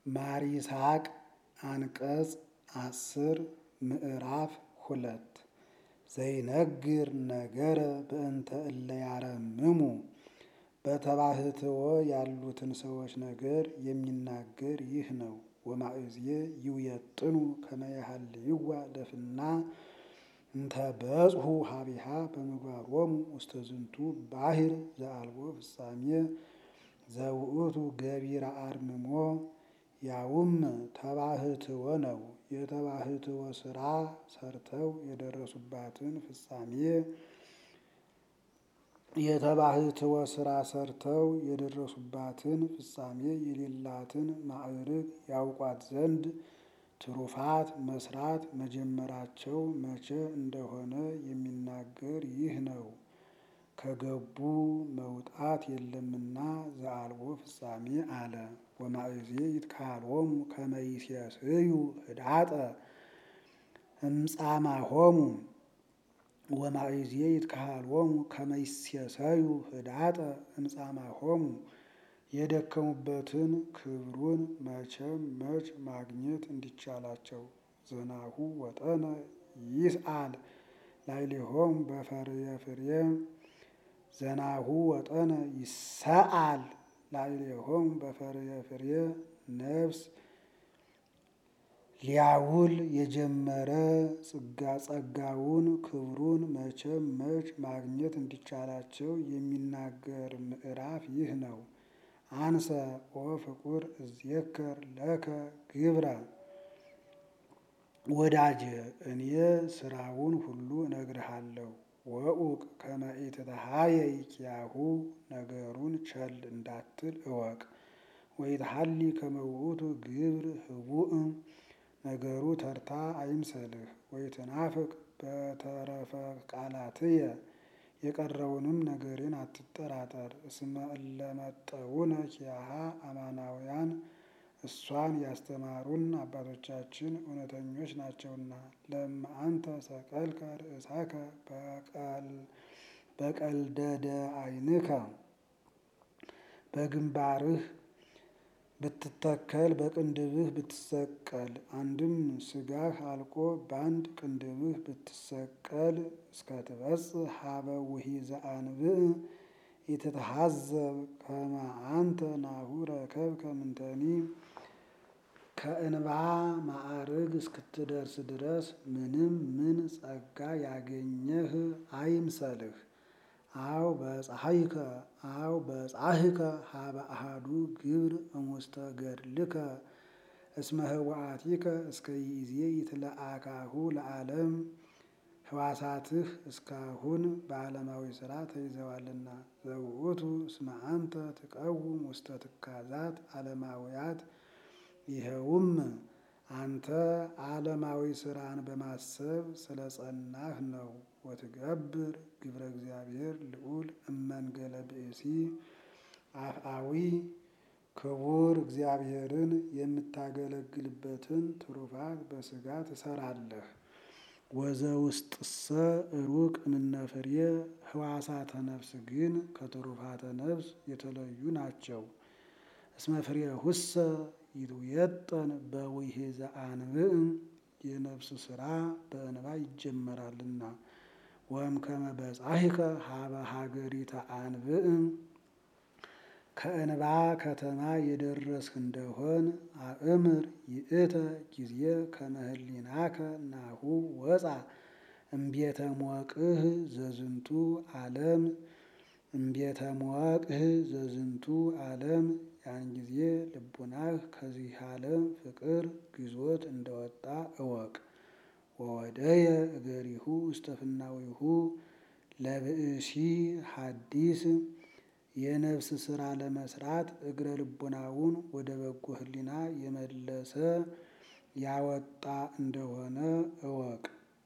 ማር ይስሐቅ አንቀጽ አስር ምዕራፍ ሁለት ዘይነግር ነገረ በእንተ እለ ያረምሙ በተባህትዎ ያሉትን ሰዎች ነገር የሚናገር ይህ ነው። ወማእዝየ ይውየጥኑ ከመ ያሃልይዋ ለፍና እንተ በጽሑ ሀቢሃ በምግባሮሙ ውስተ ዝንቱ ባሕር ዘአልቦ ፍጻሜ ዘውእቱ ገቢረ አርምሞ ያውም ተባህትዎ ነው። የተባህትዎ ስራ ሰርተው የደረሱባትን ፍጻሜ የተባህትዎ ስራ ሰርተው የደረሱባትን ፍጻሜ የሌላትን ማዕርግ ያውቋት ዘንድ ትሩፋት መስራት መጀመራቸው መቼ እንደሆነ የሚናገር ይህ ነው። ከገቡ መውጣት የለምና ዘአልቦ ፍጻሜ አለ። ወማእዝየ ይትካሎሙ ከመ ይሴስዩ ህዳጠ እምጻማሆሙ ወማእዝየ ይትካሎሙ ከመ ይሴሰዩ ህዳጠ እምጻማሆሙ የደከሙበትን ክብሩን መቼም መች ማግኘት እንዲቻላቸው ዘናሁ ወጠነ ይስአል ላዕሌሆሙ በፈርየ ፍሬ ዘናሁ ወጠነ ይሰአል ላዕሌሆሙ በፈርየ ፍሬ ነፍስ ሊያውል የጀመረ ጸጋውን ክብሩን መቼም መች ማግኘት እንዲቻላቸው የሚናገር ምዕራፍ ይህ ነው። አንሰ ኦ ፍቁር እዜከር ለከ ግብረ ወዳጄ እኔ ስራውን ሁሉ እነግርሃለሁ። ወኡቅ ከመ ኢትትሃየይ ኪያሁ ነገሩን ቸል እንዳትል እወቅ። ወይትሐሊ ከመ ውእቱ ግብር ህቡእ ነገሩ ተርታ አይምሰልህ። ወይትናፍቅ በተረፈ ቃላትየ የቀረውንም ነገሬን አትጠራጠር። እስመ እለ መጠውነ ኪያሃ አማናውያን እሷን ያስተማሩን አባቶቻችን እውነተኞች ናቸውና። ለእመ አንተ ሰቀልከ ርእሳከ በቀልደደ ዓይንከ በግንባርህ ብትተከል በቅንድብህ ብትሰቀል አንድም ስጋህ አልቆ በአንድ ቅንድብህ ብትሰቀል እስከትበጽሕ ሀበ ውሒዘ አንብዕ ኢትትሐዘብ ከመ አንተ ናሁ ረከብከ ምንተኒ ከእንባ ማዕርግ እስክትደርስ ድረስ ምንም ምን ጸጋ ያገኘህ አይምሰልህ። አው በፀሐይከ አው በጻሕከ ሀበ አሃዱ ግብር እሙስተ ገድልከ እስመ ህወአቲከ እስከ ይእዜ ይትለአካሁ ለዓለም ህዋሳትህ እስካሁን በዓለማዊ ሥራ ተይዘዋልና። ዘውእቱ እስመ አንተ ትቀውም ውስተ ትካዛት ዓለማውያት ይኸውም አንተ ዓለማዊ ሥራን በማሰብ ስለ ጸናህ ነው። ወትገብር ግብረ እግዚአብሔር ልዑል እመንገለ ብእሲ አፍአዊ ክቡር እግዚአብሔርን የምታገለግልበትን ትሩፋት በሥጋ ትሰራለህ። ወዘውስጥሰ ሩቅ እምነ ፍሬ ህዋሳተ ነፍስ ግን ከትሩፋተ ነፍስ የተለዩ ናቸው። እስመ ፍሬሁሰ ይትውየጠን በውሒዘ አንብዕ የነፍስ ሥራ በእንባ ይጀመራልና። ወእምከመ በጻሕከ ሀበ ሀገሪተ አንብዕ ከእንባ ከተማ የደረስህ እንደሆን አእምር ይእተ ጊዜ ከመ ህሊናከ ናሁ ወፃ እምቤተ ሞቅህ ዘዝንቱ ዓለም እምቤተ ሞቅህ ዘዝንቱ ዓለም ያን ጊዜ ልቡናህ ከዚህ ዓለም ፍቅር ግዞት እንደወጣ እወቅ። ወወደየ እገሪሁ ውስተ ፍናዊሁ ለብእሲ ሐዲስ የነፍስ ሥራ ለመስራት እግረ ልቡናውን ወደ በጎ ህሊና የመለሰ ያወጣ እንደሆነ እወቅ።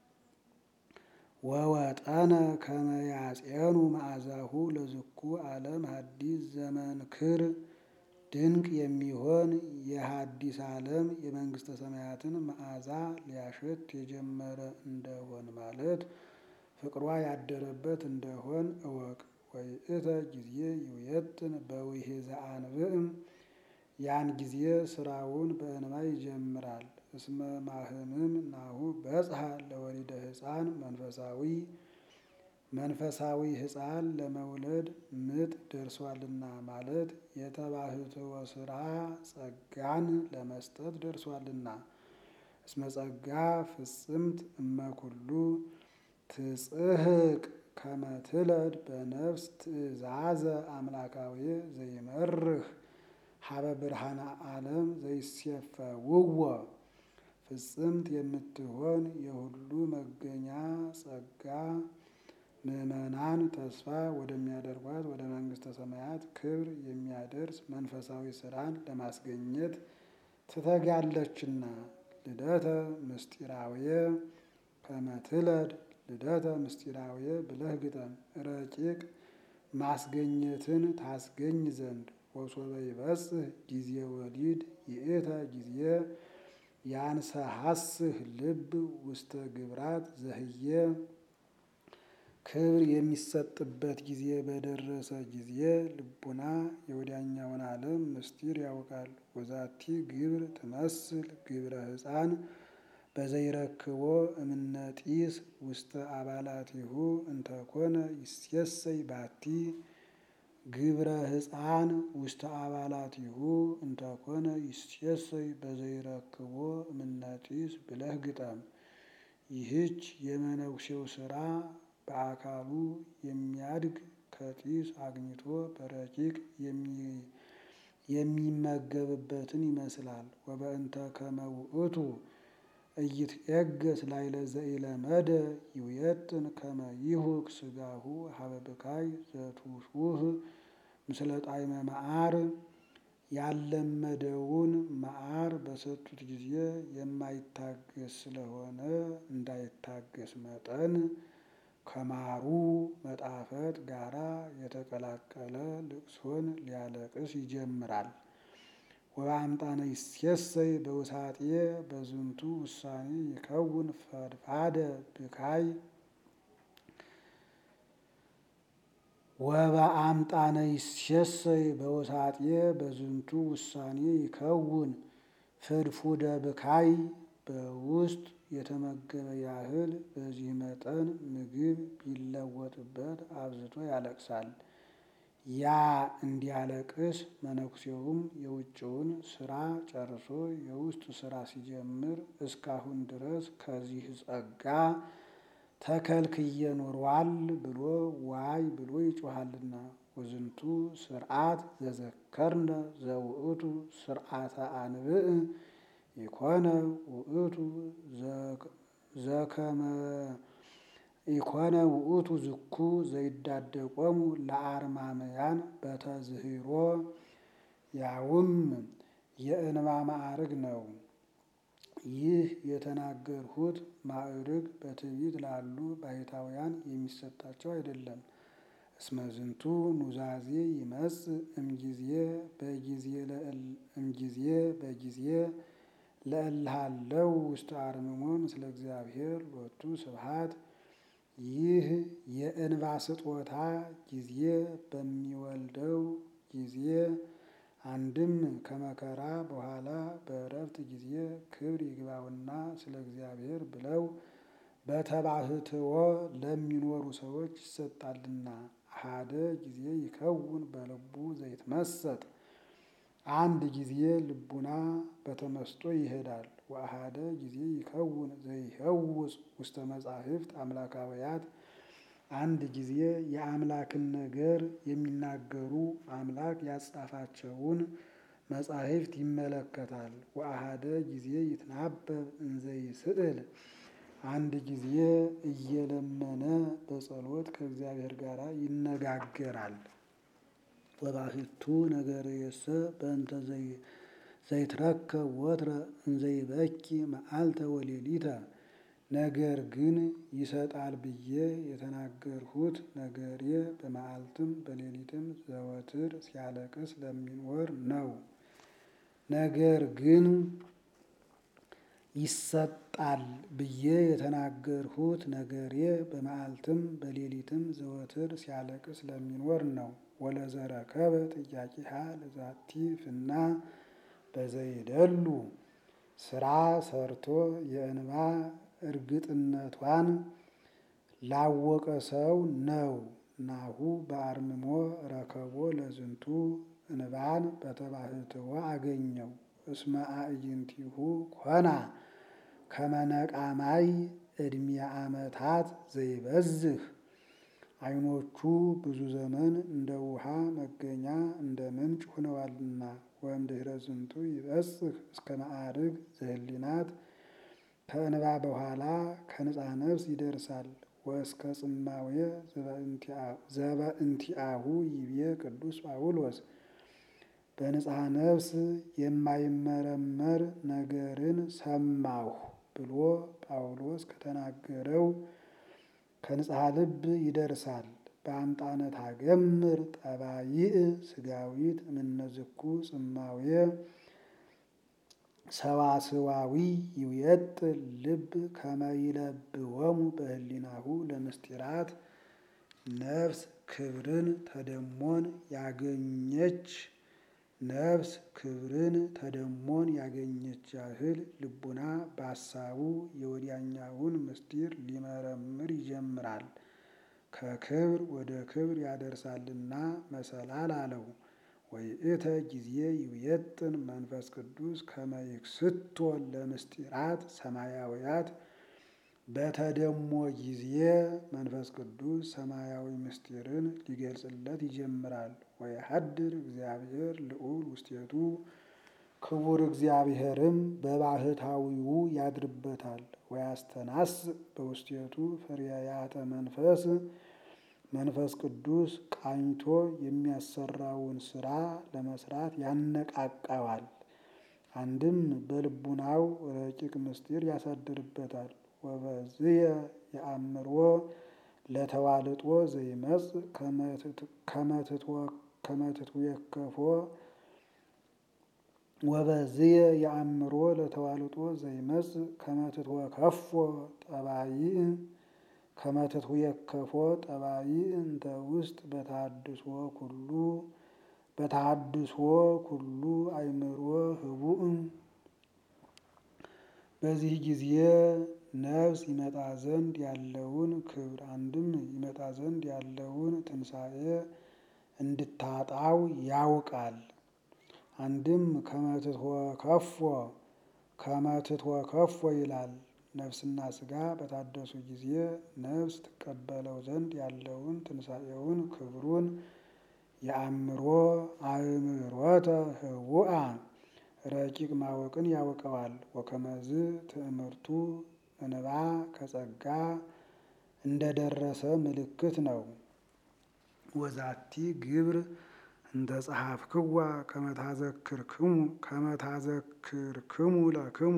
ወወጠነ ከመ ያጼኑ መዓዛሁ ለዝኩ ዓለም ሐዲስ ዘመንክር ድንቅ የሚሆን የሐዲስ ዓለም የመንግሥተ ሰማያትን መዓዛ ሊያሸት የጀመረ እንደሆን ማለት ፍቅሯ ያደረበት እንደሆን እወቅ። ወይእተ ጊዜ ይውየጥን በውሒዘ አንብዕ ያን ጊዜ ስራውን በእንባ ይጀምራል። እስመ ማህምም ናሁ በጽሐ ለወሊደ ሕፃን መንፈሳዊ መንፈሳዊ ሕፃን ለመውለድ ምጥ ደርሷልና ማለት የተባህትወ ስራ ጸጋን ለመስጠት ደርሷልና። እስመ ጸጋ ፍጽምት እመኩሉ ትጽሕቅ ከመ ትለድ በነፍስ ትእዛዘ አምላካዊ ዘይመርህ ሀበ ብርሃነ ዓለም ዘይሴፈውዎ ፍጽምት የምትሆን የሁሉ መገኛ ጸጋ ምዕመናን ተስፋ ወደሚያደርጓት ወደ መንግሥተ ሰማያት ክብር የሚያደርስ መንፈሳዊ ስራን ለማስገኘት ትተጋለችና። ልደተ ምስጢራውየ ከመ ትለድ ልደተ ምስጢራውየ ብለህ ግጠም ረቂቅ ማስገኘትን ታስገኝ ዘንድ ወሶበ ይበጽሕ ጊዜ ወሊድ ይእተ ጊዜ ያንሰሐስህ ልብ ውስተ ግብራት ዘህየ ክብር የሚሰጥበት ጊዜ በደረሰ ጊዜ ልቡና የወዲያኛውን ዓለም ምስጢር ያውቃል። ወዛቲ ግብር ትመስል ግብረ ሕፃን በዘይረክቦ እምነጢስ ውስተ አባላቲሁ እንተኮነ ይሴሰይ ባቲ ግብረ ሕፃን ውስተ አባላቲሁ እንተኮነ ይሴሰይ በዘይረክቦ እምነጢስ ብለህ ግጠም። ይህች የመነኩሴው ስራ በአካሉ የሚያድግ ከጢስ አግኝቶ በረቂቅ የሚመገብበትን ይመስላል። ወበእንተ ከመ ውእቱ ኢይትዔገስ ላዕለ ዘኢለመደ ይውየጥን ከመ ይሁክ ሥጋሁ ሀበ ብካይ ዘትሑህ ምስለ ጣዕመ መዓር ያለመደውን መዓር በሰጡት ጊዜ የማይታገስ ስለሆነ እንዳይታገስ መጠን ከማሩ መጣፈጥ ጋራ የተቀላቀለ ልቅሶን ሊያለቅስ ይጀምራል። ወበአምጣነ ይሴሰይ በውሳጤ በዝንቱ ውሳኔ ይከውን ፈድፋደ ብካይ ወበአምጣነ ይሴሰይ በውሳጤ በዝንቱ ውሳኔ ይከውን ፍድፉደ ብካይ በውስጥ የተመገበ ያህል በዚህ መጠን ምግብ ቢለወጥበት አብዝቶ ያለቅሳል። ያ እንዲያለቅስ መነኩሴውም የውጭውን ስራ ጨርሶ የውስጥ ስራ ሲጀምር እስካሁን ድረስ ከዚህ ጸጋ ተከልክዬ ኖሯል ብሎ ዋይ ብሎ ይጮሃልና። ወዝንቱ ስርዓት ዘዘከርነ ዘውእቱ ስርዓተ አንብዕ ኢኮነ ውእቱ ዘከመ ኢኮነ ውእቱ ዝኩ ዘይዳደቆሙ ለአርማምያን በተዝሂሮ ያውም የእንባ ማዕርግ ነው። ይህ የተናገርሁት ማዕርግ በትዕቢት ላሉ ባሕታውያን የሚሰጣቸው አይደለም። እስመ ዝንቱ ኑዛዜ ይመጽእ እምጊዜ እምጊዜ በጊዜ ለእልሃለው ውስተ አርምሞ ምስለ እግዚአብሔር ሎቱ ስብሐት። ይህ የእንባ ስጦታ ጊዜ በሚወልደው ጊዜ አንድም ከመከራ በኋላ በዕረፍት ጊዜ ክብር ይግባውና ስለ እግዚአብሔር ብለው በተባህትዎ ለሚኖሩ ሰዎች ይሰጣልና። አሐደ ጊዜ ይከውን በልቡ ዘይትመሰጥ አንድ ጊዜ ልቡና በተመስጦ ይሄዳል። ወአሐደ ጊዜ ይከውን ዘይሄውፅ ውስተ መጻሕፍት አምላካውያት አንድ ጊዜ የአምላክን ነገር የሚናገሩ አምላክ ያጻፋቸውን መጻሕፍት ይመለከታል። ወአሐደ ጊዜ ይትናበብ እንዘይስእል አንድ ጊዜ እየለመነ በጸሎት ከእግዚአብሔር ጋር ይነጋገራል። ወባሕቱ ነገርየሰ በእንተ ዘይትረከብ ወትረ እንዘይበኪ መዓልተ ወሌሊተ። ነገር ግን ይሰጣል ብዬ የተናገርሁት ነገሬ በመዓልትም በሌሊትም ዘወትር ሲያለቅስ ለሚኖር ነው። ነገር ግን ይሰጣል ብዬ የተናገርሁት ነገሬ በመዓልትም በሌሊትም ዘወትር ሲያለቅስ ለሚኖር ነው። ወለዘረከበ ጥያቄሃ ለዛቲ ፍና በዘይደሉ ስራ ሰርቶ የእንባ እርግጥነቷን ላወቀ ሰው ነው። ናሁ በአርምሞ ረከቦ ለዝንቱ እንባን በተባህትዎ አገኘው። እስመ አዕይንቲሁ ኮና ከመነቃማይ ዕድሜ ዓመታት ዘይበዝህ ዓይኖቹ ብዙ ዘመን እንደ ውሃ መገኛ እንደ ምንጭ ሆነዋልና። ወእምድኅረ ዝንቱ ይበጽሕ እስከ ማዕርግ ዘህሊናት ከእንባ በኋላ ከንጻ ነፍስ ይደርሳል። ወእስከ ጽማዌ ዘበእንቲአሁ ይቤ ቅዱስ ጳውሎስ በንጽሐ ነፍስ የማይመረመር ነገርን ሰማሁ ብሎ ጳውሎስ ከተናገረው ከንጽሐ ልብ ይደርሳል። በአምጣነ ታገምር ጠባይእ ስጋዊት እምነዝኩ ጽማዌ ሰዋስዋዊ ይውየጥ ልብ ከመይለብወሙ በህሊናሁ ለምስጢራት ነፍስ ክብርን ተደሞን ያገኘች ነፍስ ክብርን ተደሞን ያገኘች ያህል ልቡና በሐሳቡ የወዲያኛውን ምስጢር ሊመረምር ይጀምራል። ከክብር ወደ ክብር ያደርሳልና መሰላል አለው። ወይእተ ጊዜ ይውየጥን መንፈስ ቅዱስ ከመ ይክስቶ ለምስጢራት ሰማያውያት በተደሞ ጊዜ መንፈስ ቅዱስ ሰማያዊ ምስጢርን ሊገልጽለት ይጀምራል። ወየሐድር እግዚአብሔር ልዑል ውስቴቱ ክቡር እግዚአብሔርም በባህታዊው ያድርበታል። ወያስተናስ በውስቴቱ ፍሬያተ መንፈስ መንፈስ ቅዱስ ቃኝቶ የሚያሰራውን ስራ ለመስራት ያነቃቃዋል። አንድም በልቡናው ረቂቅ ምስጢር ያሳድርበታል። ወበዝየ የአእምሮ ለተዋልጦ ዘይመጽእ ከመትትወከፎ ወበዝየ የአእምሮ ለተዋልጦ ዘይመጽእ ከመትትወከፎ ጠባይእ ከመትትወከፎ ጠባይእ እንተ ውስጥ በተሐድሶ ኩሉ በተሐድሶ ኩሉ አእምሮ ህቡእ በዚህ ጊዜ ነፍስ ይመጣ ዘንድ ያለውን ክብር አንድም ይመጣ ዘንድ ያለውን ትንሣኤ እንድታጣው ያውቃል። አንድም ከመትትወከፎ ከመትትወከፎ ይላል። ነፍስና ሥጋ በታደሱ ጊዜ ነፍስ ትቀበለው ዘንድ ያለውን ትንሣኤውን ክብሩን የአእምሮ አእምሮተ ህቡአ ረቂቅ ማወቅን ያውቀዋል። ወከመዝ ትእምርቱ እንባ ከጸጋ እንደደረሰ ምልክት ነው። ወዛቲ ግብር እንተ ጸሐፍክዋ ከመታዘክርክሙ ከመታዘክርክሙ ለክሙ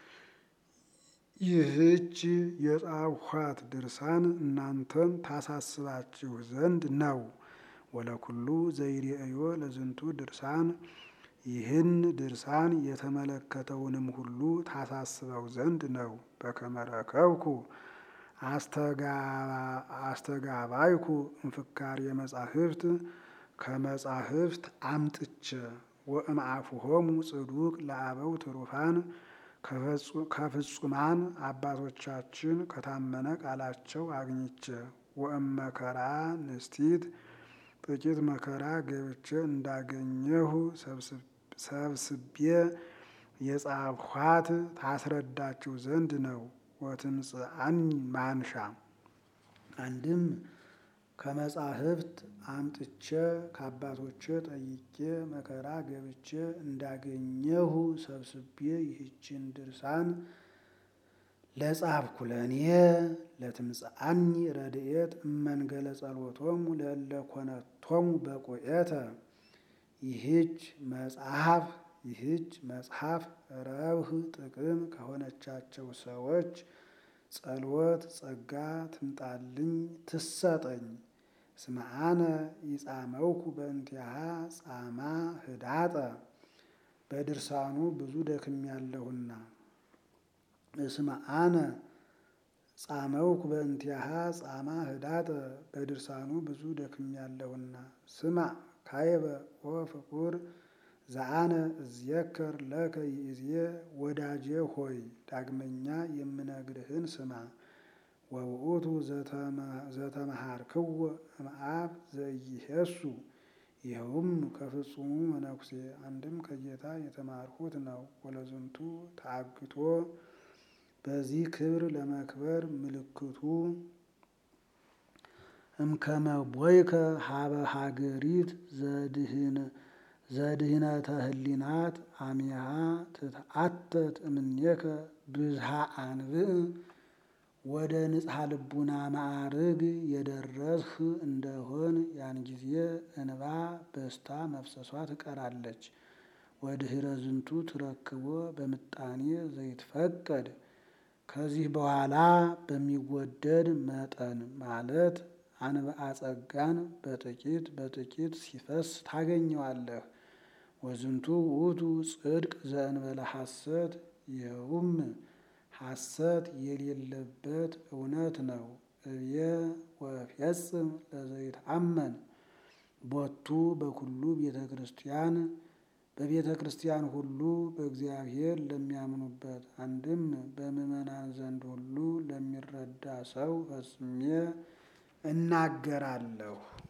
ይህች የጻፍኋት ድርሳን እናንተን ታሳስባችሁ ዘንድ ነው። ወለኩሉ ዘይሬእዮ ለዝንቱ ድርሳን ይህን ድርሳን የተመለከተውንም ሁሉ ታሳስበው ዘንድ ነው። በከመ ረከብኩ አስተጋባይኩ እንፍካር የመጻሕፍት ከመጻሕፍት አምጥቼ ወእምአፉሆሙ ጽዱቅ ለአበው ትሩፋን ከፍጹማን አባቶቻችን ከታመነ ቃላቸው አግኝቼ ወእመከራ ንስቲት ጥቂት መከራ ገብቼ እንዳገኘሁ ሰብስቤ የጻፍኋት ታስረዳችሁ ዘንድ ነው። ወትምጽአኒ ማንሻ አንድም ከመጻሕፍት አምጥቼ ከአባቶቼ ጠይቄ መከራ ገብቼ እንዳገኘሁ ሰብስቤ ይህችን ድርሳን ለጻፍኩ ለእኔ ለትምጽአኒ ረድኤት እመንገለ ጸሎቶሙ ለእለ ኮነቶሙ በቁኤተ ይህች መጽሐፍ ይህች መጽሐፍ ረብህ ጥቅም ከሆነቻቸው ሰዎች ጸሎት ጸጋ ትምጣልኝ ትሰጠኝ። እስመ አነ ይጻመውኩ በእንቲአሃ ጻማ ህዳጠ በድርሳኑ ብዙ ደክሜያለሁና። እስመ አነ ጻመውኩ በእንቲአሃ ጻማ ህዳጠ በድርሳኑ ብዙ ደክሜያለሁና። ስማ ካይበ ወፍቁር ዘአነ እዝየከር ለከ ይእዜ ወዳጄ ሆይ ዳግመኛ የምነግርህን ስማ። ወውእቱ ዘተመሃርክዎ እምአብ ዘኢይሄሱ ይኸውም ከፍጹሙ መነኩሴ አንድም ከጌታ የተማርሁት ነው። ወለዝንቱ ተአግቶ በዚህ ክብር ለመክበር ምልክቱ እምከመ ቦይከ ሀበ ሀገሪት ዘድህነተ ህሊናት አሚሃ ትትአተት እምኔከ ብዝሃ አንብዕ ወደ ንጽሐ ልቡና ማዕርግ የደረስህ እንደሆን ያን ጊዜ እንባ በስታ መፍሰሷ ትቀራለች። ወድህረ ዝንቱ ትረክቦ በምጣኔ ዘይትፈቀድ ከዚህ በኋላ በሚወደድ መጠን ማለት አንብአ ጸጋን በጥቂት በጥቂት ሲፈስ ታገኘዋለህ። ወዝንቱ ውእቱ ጽድቅ ዘእንበለ ሐሰት ይኸውም ሐሰት የሌለበት እውነት ነው። እብየ ወእፌጽም ለዘይትአመን ቦቱ በኩሉ ቤተ ክርስቲያን በቤተ ክርስቲያን ሁሉ በእግዚአብሔር ለሚያምኑበት አንድም በምዕመናን ዘንድ ሁሉ ለሚረዳ ሰው ፈጽሜ እናገራለሁ።